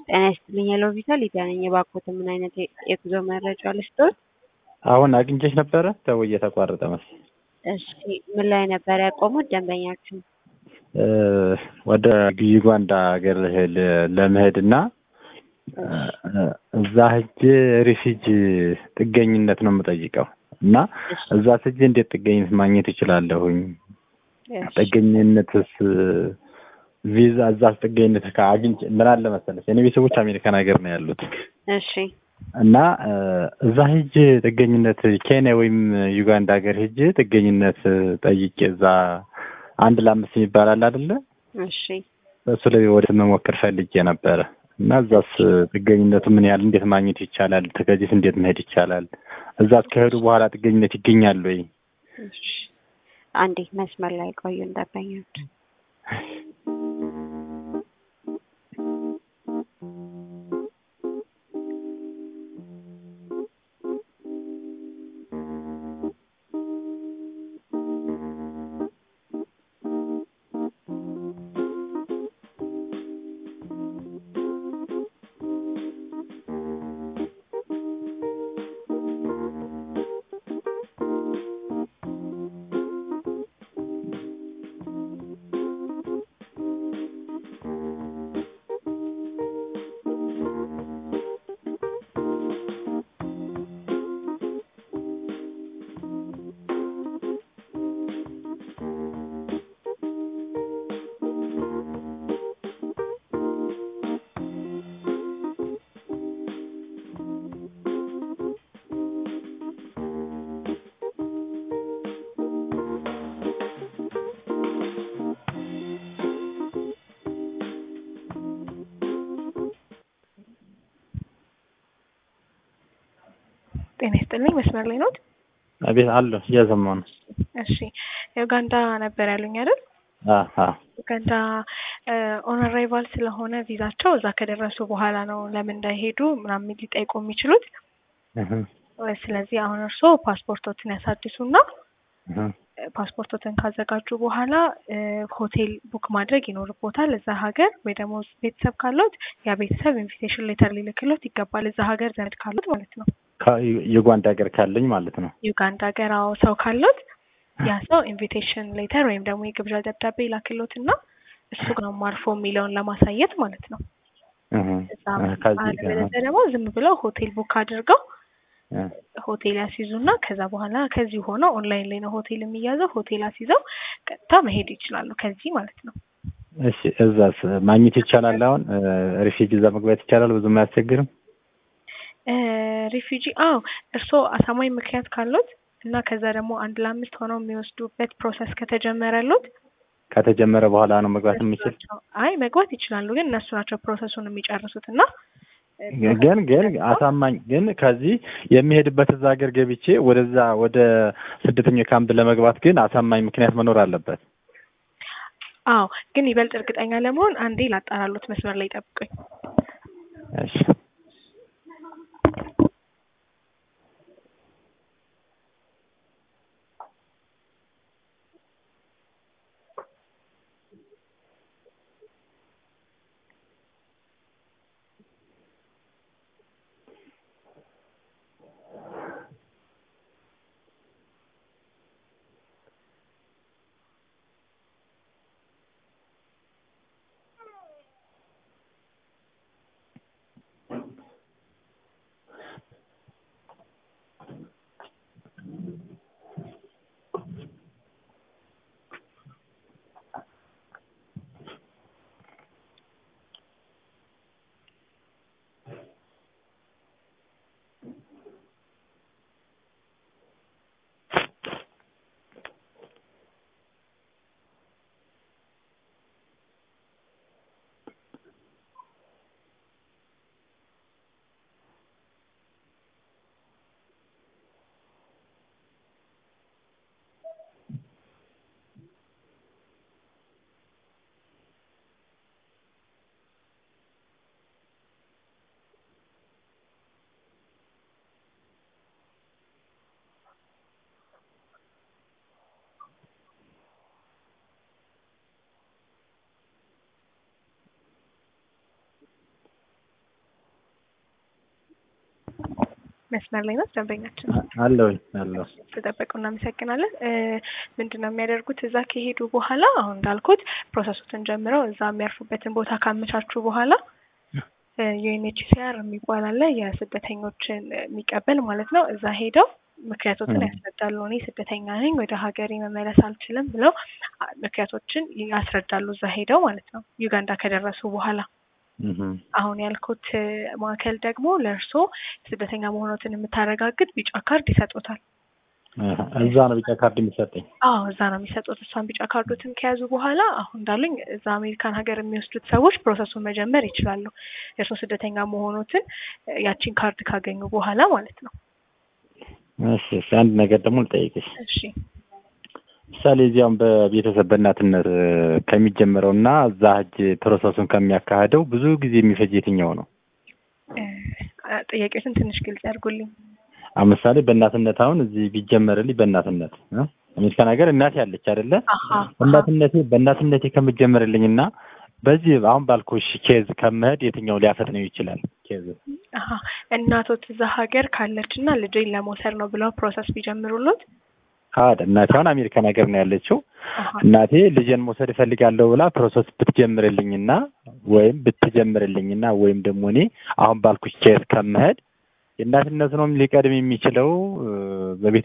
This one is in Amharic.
ጤና ይስጥልኝ የሎቪታ ሊዲያ ነኝ። እባክዎትን ምን አይነት የ- የጉዞ መረጃ ልስጥዎት? አሁን አግኝቼሽ ነበረ ደውዬ ተቋረጠ መሰለኝ። እሺ ምን ላይ ነበር ያቆሙት ደንበኛችን? እ ወደ ዩጋንዳ ሀገር ል- ለመሄድና እ እዛ ሄጄ ሪፊጂ ጥገኝነት ነው የምጠይቀው እና እሺ እዛ ስጄ እንዴት ጥገኝነት ማግኘት እችላለሁኝ? እሺ ጥገኝነትስ ቪዛ እዛ ጥገኝነት ከአግኝቼ ምን አለ መሰለሽ የኔ ቤተሰቦች አሜሪካን ሀገር ነው ያሉት እሺ እና እ እዛ ሄጄ ጥገኝነት ኬንያ ወይም ዩጋንዳ ሀገር ሄጄ ጥገኝነት ጠይቄ እዛ አንድ ለአምስት የሚባል አለ አይደለ? እሺ እሱ ላይ ወደ መሞከር ፈልጌ ነበረ እና እዛስ ጥገኝነቱ ምን ያህል እንዴት ማግኘት ይቻላል? ከዚህስ እንዴት መሄድ ይቻላል? እዛ ከሄዱ በኋላ ጥገኝነት ይገኛል ወይ? እሺ አንዴ መስመር ላይ ቆዩ ደንበኞች። ጤና ይስጥልኝ መስመር ላይ ኖት? አቤት አለሁ እየሰማሁ ነው። እሺ ዩጋንዳ ነበር ያሉኝ አይደል? አሀ ዩጋንዳ ኦን አራይቫል ስለሆነ ቪዛቸው እዛ ከደረሱ በኋላ ነው ለምን እንዳይሄዱ ምናምን ሊጠይቁ የሚችሉት። እህ ስለዚህ አሁን እርስዎ ፓስፖርቶትን ያሳድሱና እህ ፓስፖርቶትን ካዘጋጁ በኋላ እ ሆቴል ቡክ ማድረግ ይኖርቦታል እዛ ሀገር ወይ ደግሞ ቤተሰብ ካለት ያ ቤተሰብ ኢንቪቴሽን ሌተር ሊልክሎት ይገባል እዛ ሀገር ዘመድ ካሉት ማለት ነው። ዩጋንዳ ሀገር ካለኝ ማለት ነው። ዩጋንዳ ሀገር አዎ ሰው ካለት ያ ሰው ኢንቪቴሽን ሌተር ወይም ደግሞ የግብዣ ደብዳቤ ይላክሎት እና እሱ ነው ማርፎ የሚለውን ለማሳየት ማለት ነው። እህ እዛ እህ ከዚህ አለበለዚያ ደግሞ ዝም ብለው ሆቴል ቡክ አድርገው እህ ሆቴል ያስይዙና ከዛ በኋላ ከዚህ ሆነው ኦንላይን ላይ ነው ሆቴል የሚያዘው ሆቴል አስይዘው ቀጥታ መሄድ ይችላሉ ከዚህ ማለት ነው። እሺ እዛስ ማግኘት ይቻላል? አሁን ሪፊጂ እዛ መግባት ይቻላል? ብዙም አያስቸግርም? እ ሪፊጂ አዎ እርስዎ አሳማኝ ምክንያት ካሉት እና ከዛ ደግሞ አንድ ለአምስት ሆነው የሚወስዱበት ፕሮሰስ ከተጀመረሎት ከተጀመረ በኋላ ነው መግባት እነሱ የሚችል? ናቸው አይ መግባት ይችላሉ ግን እነሱ ናቸው ፕሮሰሱን የሚጨርሱት እና እ ግን ግን አሳማኝ ግን ከዚህ የሚሄድበት እዛ ሀገር ገብቼ ወደዛ ወደ ስደተኛ ካምፕ ለመግባት ግን አሳማኝ ምክንያት መኖር አለበት። አዎ ግን ይበልጥ እርግጠኛ ለመሆን አንዴ ላጣራሎት መስመር ላይ ጠብቁኝ። እሺ መስመር ላይ ናት ደንበኛችን። አለሁኝ አለሁ። ተጠበቁ፣ እናመሰግናለን። ምንድን ነው የሚያደርጉት? እዛ ከሄዱ በኋላ አሁን እንዳልኩት ፕሮሰሱትን ጀምረው እዛ የሚያርፉበትን ቦታ ካመቻቹ በኋላ ዩኤንኤችሲአር የሚባል አለ የስደተኞችን የሚቀበል ማለት ነው። እዛ ሄደው ምክንያቶችን ያስረዳሉ። እኔ ስደተኛ ነኝ፣ ወደ ሀገሬ መመለስ አልችልም ብለው ምክንያቶችን ያስረዳሉ እዛ ሄደው ማለት ነው። ዩጋንዳ ከደረሱ በኋላ አሁን ያልኩት ማዕከል ደግሞ ለእርስዎ ስደተኛ መሆኖትን የምታረጋግጥ ቢጫ ካርድ ይሰጡታል። እዛ ነው ቢጫ ካርድ የሚሰጠኝ? አዎ እዛ ነው የሚሰጡት። እሷን ቢጫ ካርዶትን ከያዙ በኋላ አሁን እንዳሉኝ እዛ አሜሪካን ሀገር የሚወስዱት ሰዎች ፕሮሰሱን መጀመር ይችላሉ። የእርስዎ ስደተኛ መሆኖትን ያቺን ካርድ ካገኙ በኋላ ማለት ነው። እሺ እሺ፣ አንድ ነገር ደግሞ ልጠይቅሽ። እሺ ምሳሌ እዚያም በቤተሰብ በእናትነት ከሚጀምረው እና እዛ ሂጅ ፕሮሰሱን ከሚያካሂደው ብዙ ጊዜ የሚፈጅ የትኛው ነው? ጥያቄዎችን ትንሽ ግልጽ ያድርጉልኝ። አሁን ምሳሌ በእናትነት አሁን እዚህ ቢጀመርልኝ በእናትነት አሜሪካን ሀገር እናቴ አለች አይደለ? በእናትነቴ በእናትነቴ ከምጀምርልኝ እና በዚህ አሁን ባልኩሽ ኬዝ ከመሄድ የትኛው ሊያፈጥነው ይችላል? ኬዝ እናቶት እዛ ሀገር ካለች እና ልጄን ለመውሰድ ነው ብለው ፕሮሰስ ቢጀምሩሎት ካድ እናቴ አሁን አሜሪካን ሀገር ነው ያለችው። እናቴ ልጄን መውሰድ እፈልጋለሁ ብላ ፕሮሰስ ብትጀምርልኝና ወይም ብትጀምርልኝና ወይም ደግሞ እኔ አሁን ባልኩሽ ኬዝ ከመሄድ የእናትነት ነው ሊቀድም የሚችለው በቤት